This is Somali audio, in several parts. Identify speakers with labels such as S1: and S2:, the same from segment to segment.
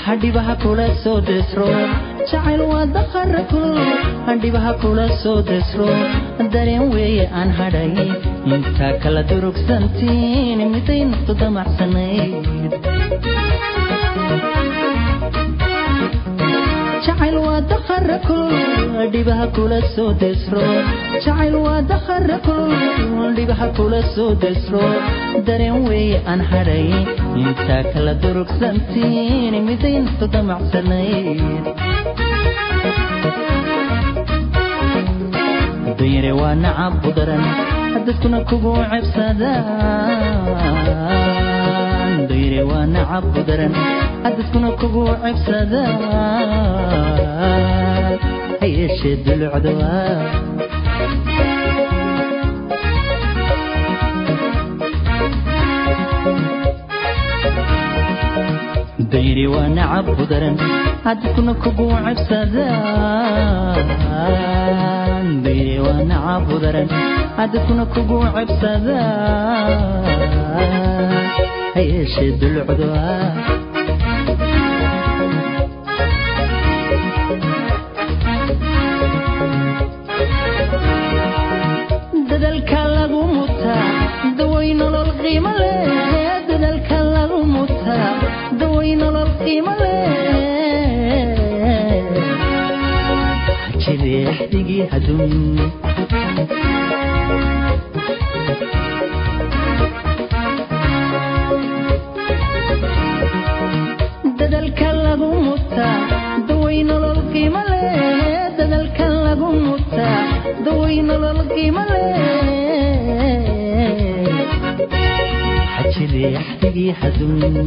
S1: hadhibaha kula soo desro jacayl waa daqara kulul hadhibaha kula soo desro dareen weeye aan hadhay intaa kala durugsantiin miday naftu damacsanayd jacayl waa daqara kulul dhibaha kula soo desro jacayl waa daqara kulul dhibaha kula soo desro dareen weeye aan hadhay intaa kala durugsantiin miday naftu damacsanayd dayre waa nacab u daran dadkuna kugu cebsadaan dayre waa nacab u daran dadkuna kugu cebsadaan ha yeeshee dulucda waa dayri waa nacab u daran dadkuna kugu cebsadaan dayri waa nacab u daran dadkuna kugu cebsadaan ha yeeshee dulucda waa dadalka lagu mutaa daway nolol qiimo leh dadalka lagu mutaa daway nolol qiimo leh jireexdigii hadun dadalka lagu mutaa daway nolol qiimo leh dadalka lagu mutaa daway nolol qiimo leh xajireexdigii hadun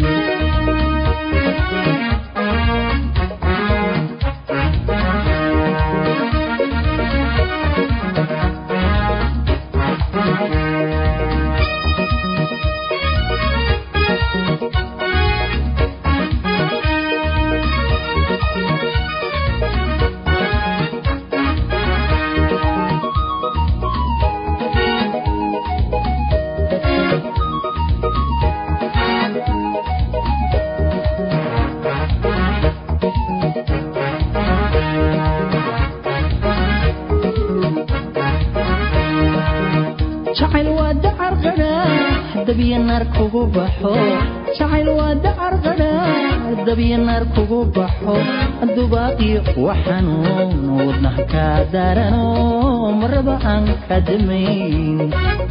S1: jacayl waa dacar qadhaa dabya naar kugu baxo jacayl waa dacar qadhaa dabya naar kugu baxo dubaaqi waxanuun wadnaha kaa daarano maraba aan ka damayn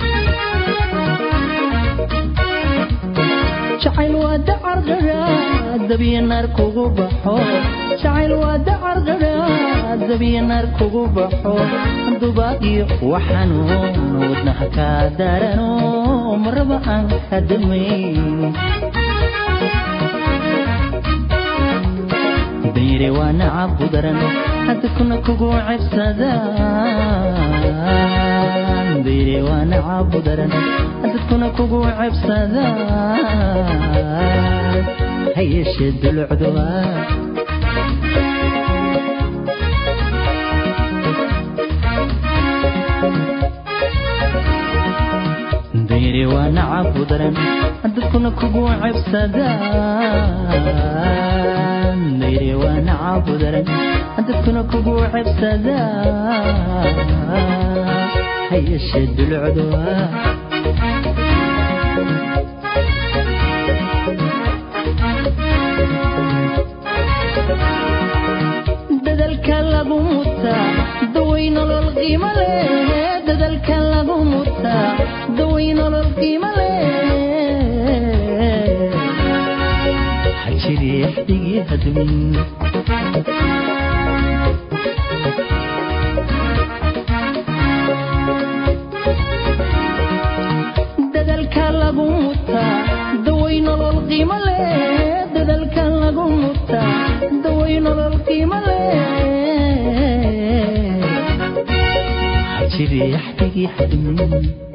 S1: jacayl waa dacar qadhaa dabya naar kugu baxo jacayl waa dacar qadhaa dabya naar kugu baxo dubaaqi waxanuun wadnaha kaa daarano maraba aan ka damayn dayre waa nacab u daran dadkuna kugu cebsadaan dayre waa nacab u daran dadkuna kugu cebsadaan ha yeeshee dulucda waa dayre waa nacab u daran dadkuna kugu cebsadaan dayre waa nacab u daran dadkuna kugu cebsadaan ha yeeshee dulucda waa dadalka lagu mutaa daway nolol qiimo leh dadalka lagu mutaa daway nolol qiimo leh xajireexdigii hadun dadalka lagu mutaa daway nolol qiimo leh dadalka lagu mutaa daway nolol qiimo leh xajireexdigii hadun